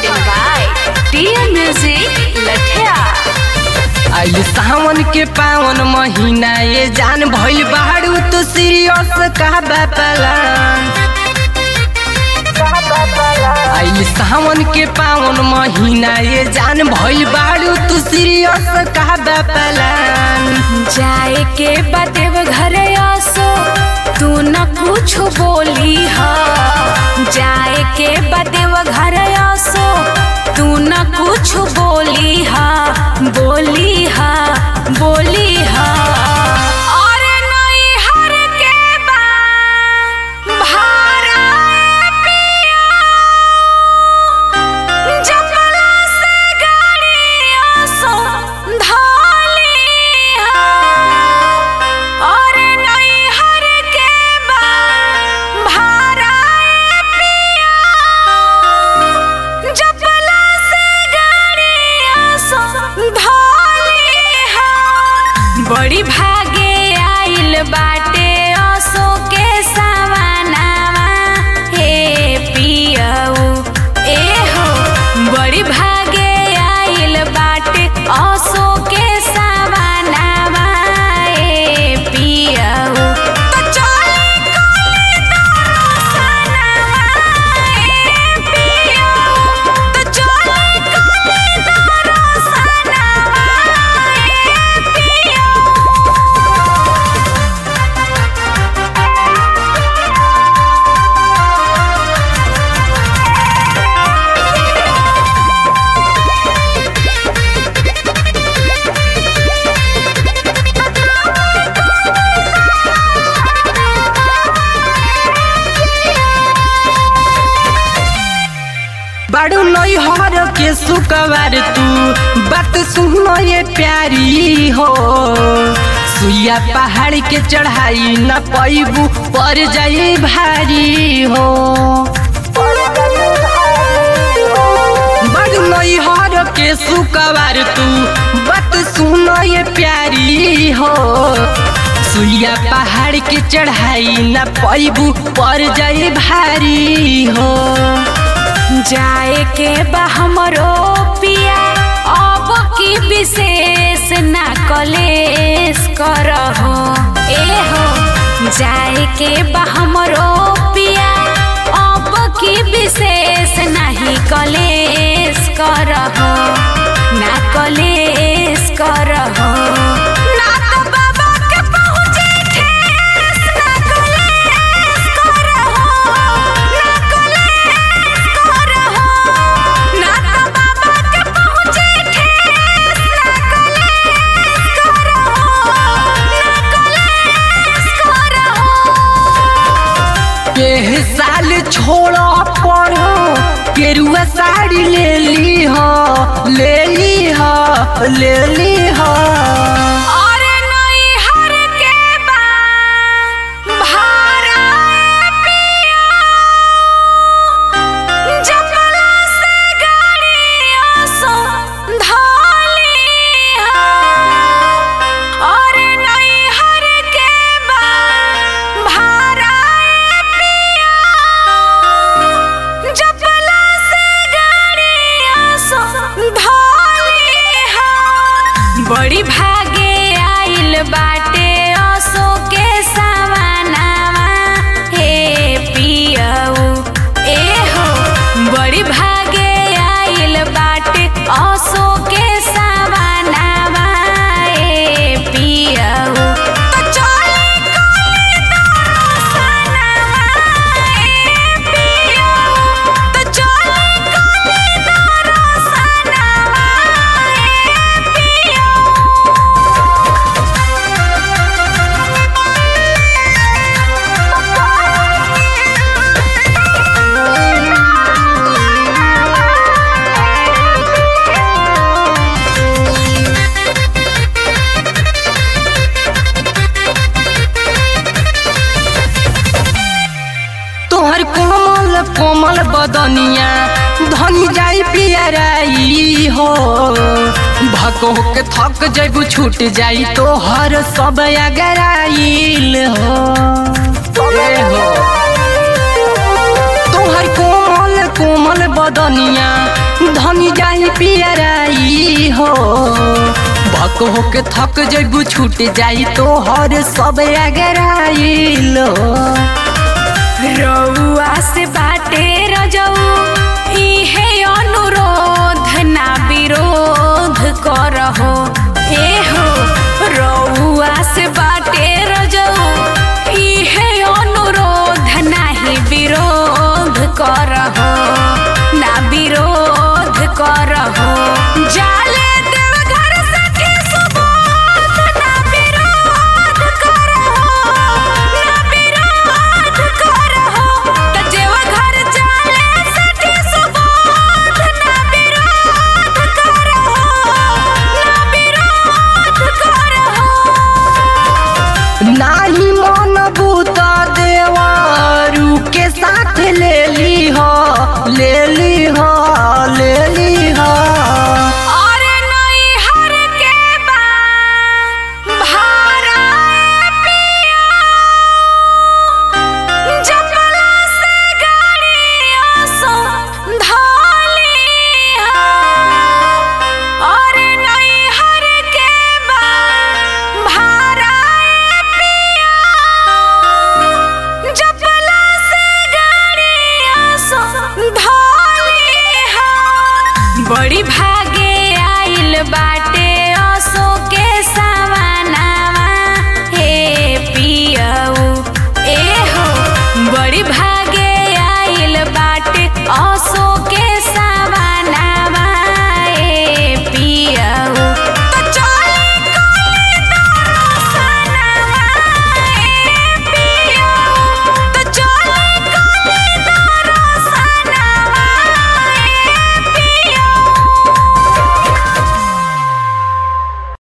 Recording by TM Music Lathia. आई सावन के पावन महीना ये जान भइल बाड़ू तो सीरियस का बापलान आई सावन के पावन महीना ये जान भइल बाड़ू तू सीरियस का बापलान जाए के बदेव घर आसो तू न कुछ बोली हा जाए के बदेव घर आसो तू न कुछ बोली हा बोली हा बोली हा और नई हर के बा भारा पिया जपला से गाड़ियों सो धालिया और नई हर के बा भारा पिया जपला से गाड़ियों सो धालिया बड़ी भागे आइल बाटे असो के सवानावा हे पियऊ ए हो बड़ी भागे आइल बाटे असो के सवानावा ए पियऊ तो चले कोले दरसनावा ए पियऊ तो चले कोले दरसनावा ए पियऊ बाड़ू नई हर के सुकवार तू बात सुनो ये प्यारी हो सुइया पहाड़ के चढ़ाई न पैबू पर जाई भारी हो बड़ नई हर के सुकवार तू बात सुनो ये प्यारी हो सुइया पहाड़ के चढ़ाई न पैबू पर जाई भारी हो जाए के बा हमरो पिया अब की विशेष ना कलेश करहो ए हो जाए के बा हमरो पिया अब की विशेष नहीं कलेश करहो ना कलेश करहो ना तो बाबा के पहुँचे ठेस ना कलेश करहो ना कलेश करहो ना तो बाबा के पहुँचे ठेस ना कलेश करहो ना कलेश करहो के साल छोड़ पढ़ो केरुआ साड़ी ले ली हो ले ली हो ले ली हो और नई हर के बा भारा पिया जपला से गाड़ियों सो धालिया और नई हर के बा भारा पिया जपला से गाड़ियों सो धालिया बड़ी भागे आइल बाटे असो के सवानावा हे पियऊ ए हो बड़ी भागे आइल बाटे असो के सवानावा ए पियऊ तो चले कोले दरसनावा ए पियऊ तो चले कोले दरसनावा ए पियऊ तोहर कोमल कोमल बदनिया धनी जाई पियराई हो भको के थक जैबू छूट जाई तोहर सब अगराइल हो ए हो तोहर कोमल कोमल बदनिया धनी जाही पियराई हो भक होके थक जैबू छूट जाई तो हर सब अगराइलो रउआ से बाटे रजऊ इहे अनुरोध ना विरोध करहो एहो रउआ से बाटे रजऊ इहे अनुरोध नाही विरोध करहो ना विरोध करहो जाले देवघर सखी सुबोध ना विरोध करहो ना विरोध करहो त देवघर जाले सखी सुबोध ना विरोध करहो ना विरोध करहो नाही मन बूत देवारू के साथ ले ली हो ले ली हो ले ली हो और नई हर के बाद भारा पिया जपला से गाड़िया सो धाली और नई हर के बाद भारा पिया जपला से गाड़िया सो धाली बड़ी भाई